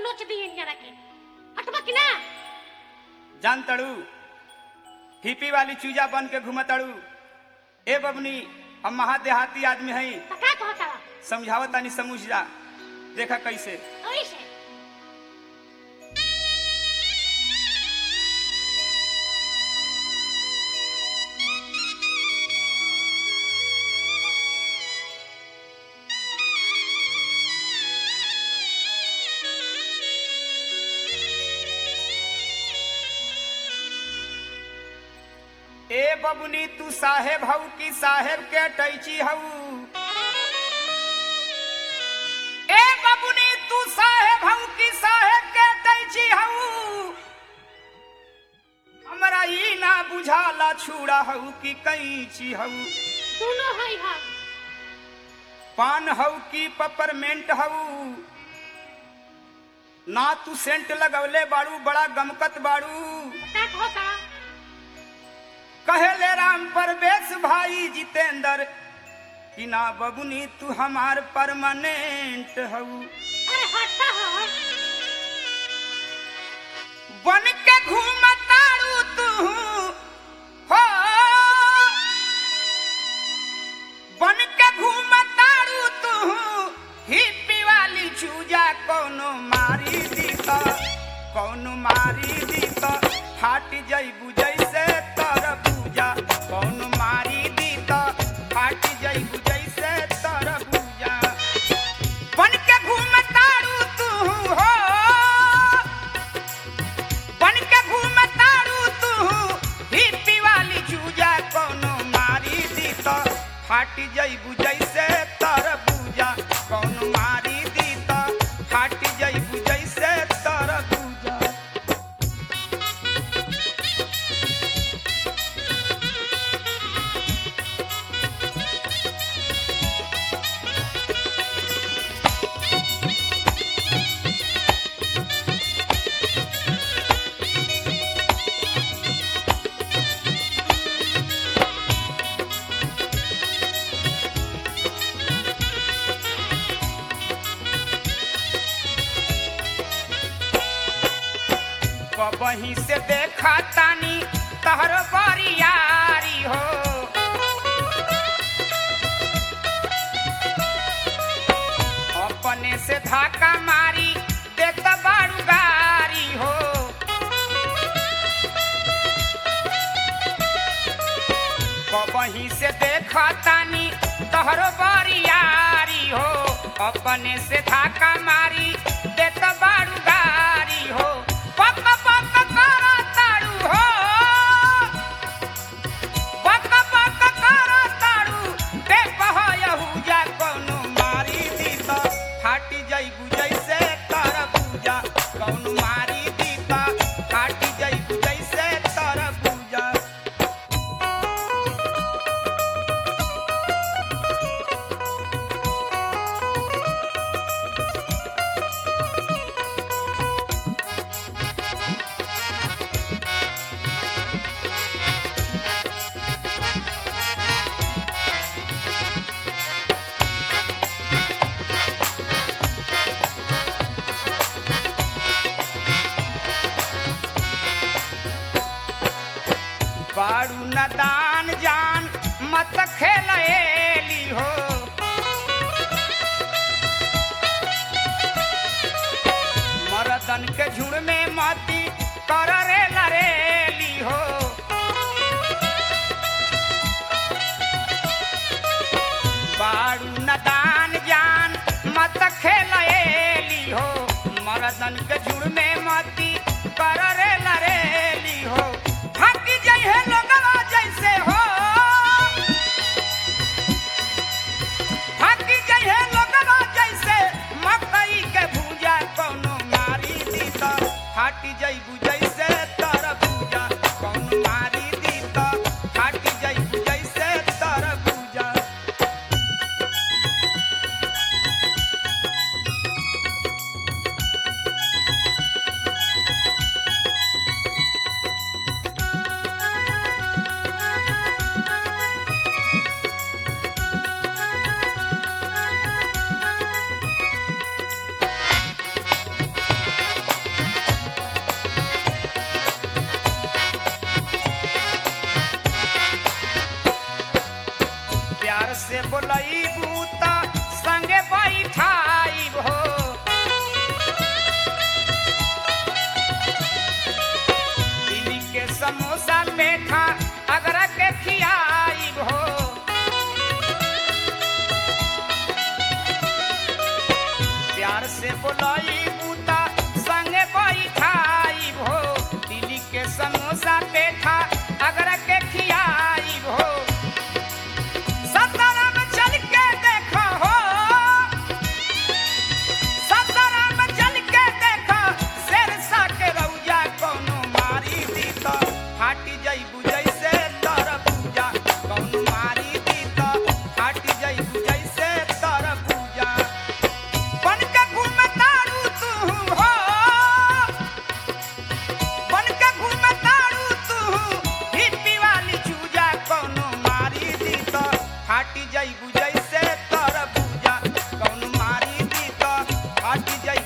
नोच दिए जरा के हटबा कि ना जान तड़ू हिपी वाली चूजा बन के घूमतड़ू ए बबनी हम महादेहाती आदमी हई तो का कहता समझावत तानी समझ जा देखा कैसे ऐसे ए बबनी तू साहेब हऊ कि साहेब के टैची हऊ ए बबनी तू साहेब हऊ कि साहेब के टैची हऊ हमरा ई ना बुझाला छुड़ा हऊ कि कैची हऊ दोनों है हा पान हऊ कि पपरमेंट हऊ ना तू सेंट लगवले बाड़ू बड़ा गमकत बाड़ू का कहता कहेले राम परवेश भाई जितेंद्र कि ना बबुनी तू हमार परमानेंट हऊ अरे हटता है बन के घूमतारू तू हो बन के घूमतारू तू हिप्पी वाली चूजा कोनो मारी दी त कोनो मारी दी त फाट जइबू जैसे तर पूजा कोनो मारी दी त फाट जइबू जैसे तर पूजा बन के घूमतारू तू हो बन के घूमतारू तू हिप्पी वाली चूजा कोनो मारी दी त फाट जइबू जैसे तर पूजा कोनो मारी दी त फाट जइबू जैसे तर पूजा बही से देखा तानी तहर बरियारी हो अपने से धाका मारी देत बारू गारी हो बही से देखा तानी तहर बरियारी हो अपने से धाका मारी देत बारू गारी हो पक पक करा तारू हो पक पक करा तारू दे पहयहू जा कोनो मारी दी त फाटी जइबू जैसे तर पूजा कोनो मारी दी त फाटी जइबू जैसे तर पूजा बारू नदान जान मत खेलएली हो मरदन के झुड़ में मती कर रे लरेली हो बारू नदान जान मत खेलएली हो मरदन के झुड़ में मती कर रे लरेली हो थक जइहे लोगवा जैसे हो थक जइहे लोगवा जैसे मकई के भूजा कोनो मारी दी त फाटी जइबू जैसे तर पूजा कोनो मारी दी त फाटी जइबू जैसे तर पूजा से बोलईबू त संगे बैठाई हो दिल्ली के समोसा पेठा अगरा के खियाई हो प्यार से बोलई बूता संगे बैठाई हो दिल्ली के समोसा पेठा अगर के खियाई हो सतारा में चल के देखो हो सतारा में चल के देखो शेर सा के रौजा कोनो मारी दी तो फाटी जईबू जैसे तर पूजा कोनो मारी दी तो फाटी जईबू जैसे तर पूजा बन के घूमे तारू तू हो बन के घूमे तारू तू हिप्पी वाली चूजा कोनो मारी दी तो फाटी जईबू जैसे तर पूजा कोनो मारी दी तो फाटी जई